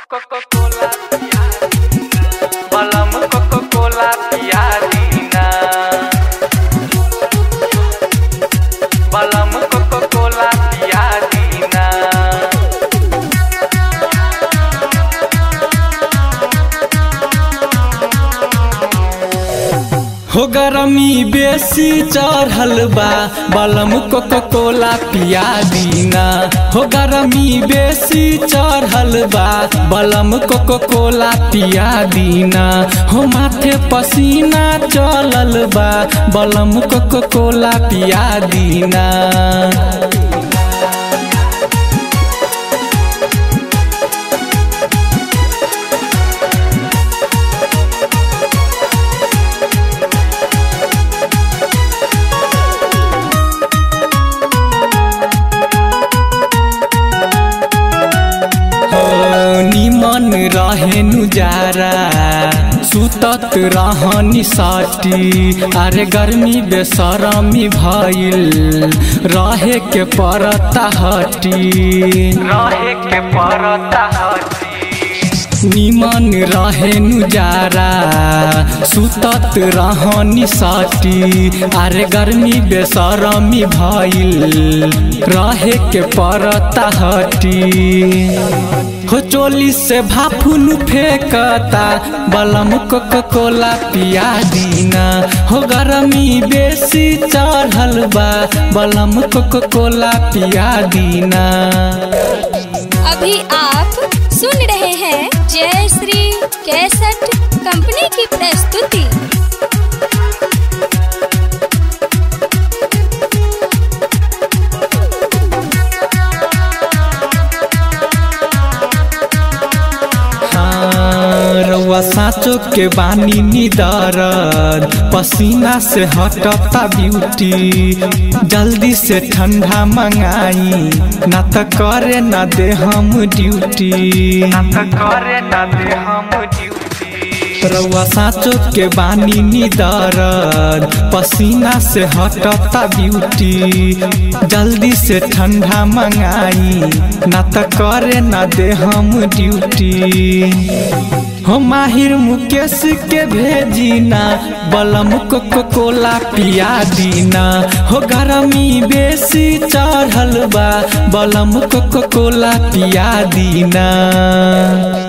Coca-Cola Malam Coca-Cola Piadina Malam Coca-Cola Piadina हो गरमी बेसी चढ़ल बा बलम कोको कोला पिया दीना हो गरमी बेसी चढ़ल बा बलम कोको कोला पिया दीना हो माथे पसीना चलल बा बलम कोको कोला पिया दीना निमन रहे नुजारा सुतत रहनी साटी अरे गर्मी बेसरमी भइल रहे के परता हटी रहे के परता हटी निमन रहे नुजारा सुतत रहनी साटी अरे गर्मी बेसरमी भइल रहे के परता हटी हो चोली से भाफुन फेंकता बलम कोको कोला पिया दीना हो गरमी बेसी चढ़ल बा बलम कोको कोला पिया दीना अभी आप सुन रहे हैं जय श्री कैसेट कंपनी की प्रस्तुति हाँ, रउआ साँचो के बानी निदरद पसीना से हटता ब्यूटी जल्दी से ठंडा मंगाई ना त करे ना दे हम ड्यूटी त करे ना दे हम ड्यूटी रउआ साँचो के बानी निदरद पसीना से हटता ब्यूटी जल्दी से ठंडा मंगाई ना त करे ना दे हम ड्यूटी हो माहिर मुकेश के भेजीना बलम कोको कोला पिया दीना हो गरमी बेसी चढ़ल बा बलम कोको कोला पिया दीना